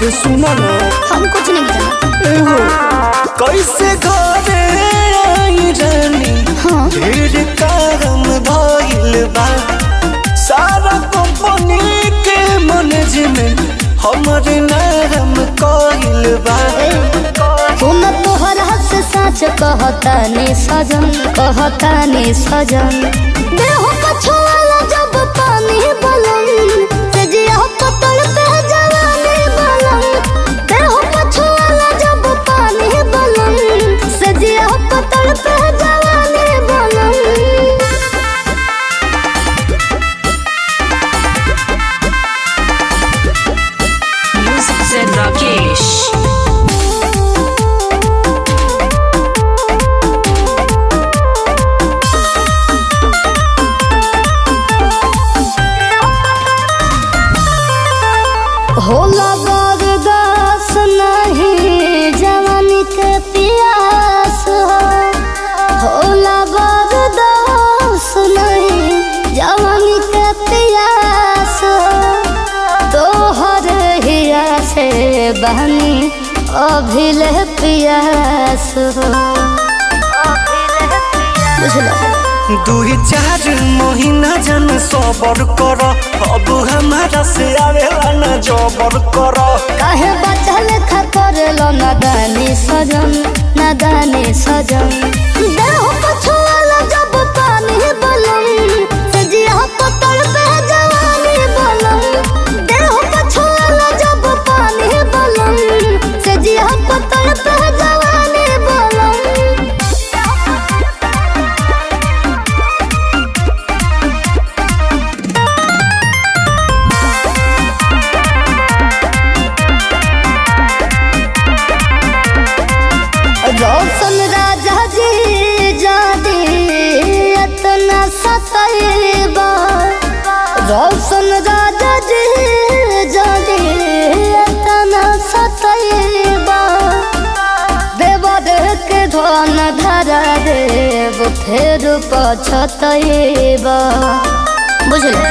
अरे सुना ना हम कुछ नहीं जाना एहो कैसे घरे आई रानी हाँ ढेर काम भइल बा सारा कंपनी के मैनेजमेंट हमरे नाम कइल बा तुम तोहरा से सच कहता ने सजन कहता ने सजन देह पछुआला जब पानी बलम तेजिया पतल पे जवानी बलम देह पछुआला जब पानी बलम सजिया पतल पे जवानी बलम Music said Rakesh. होला बरदास नहीं जवानी के पियास हो होला बरदास नहीं जवानी के पियास हो तोहर हिया से बहनी अभिले पियास हो बुझलो दुई चार महीना जन सबर कर अब हमारा से आवेला न जबर कर काहे बचल खतर लो नदानी सजन नदानी सजन देह पछुआला जब पानी बलम सजिया पतल पे जवानी बलम देह पछुआला जब पानी बलम सजिया पतल पे जवानी बलम रोशन राजा जी जादी इतना सतैबा रोशन राजा जी जादी इतना सतैबा देवा देह के धन धरा देव फेर पछतैबा बुझलो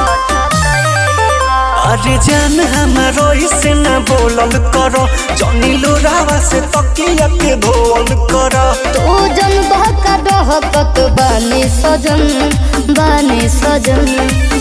अरे जान हमारो से न बोलल कर जनी लोरावा से तकिया के धोल कर तू जन बहका डहकत बानी सजन बानी सजन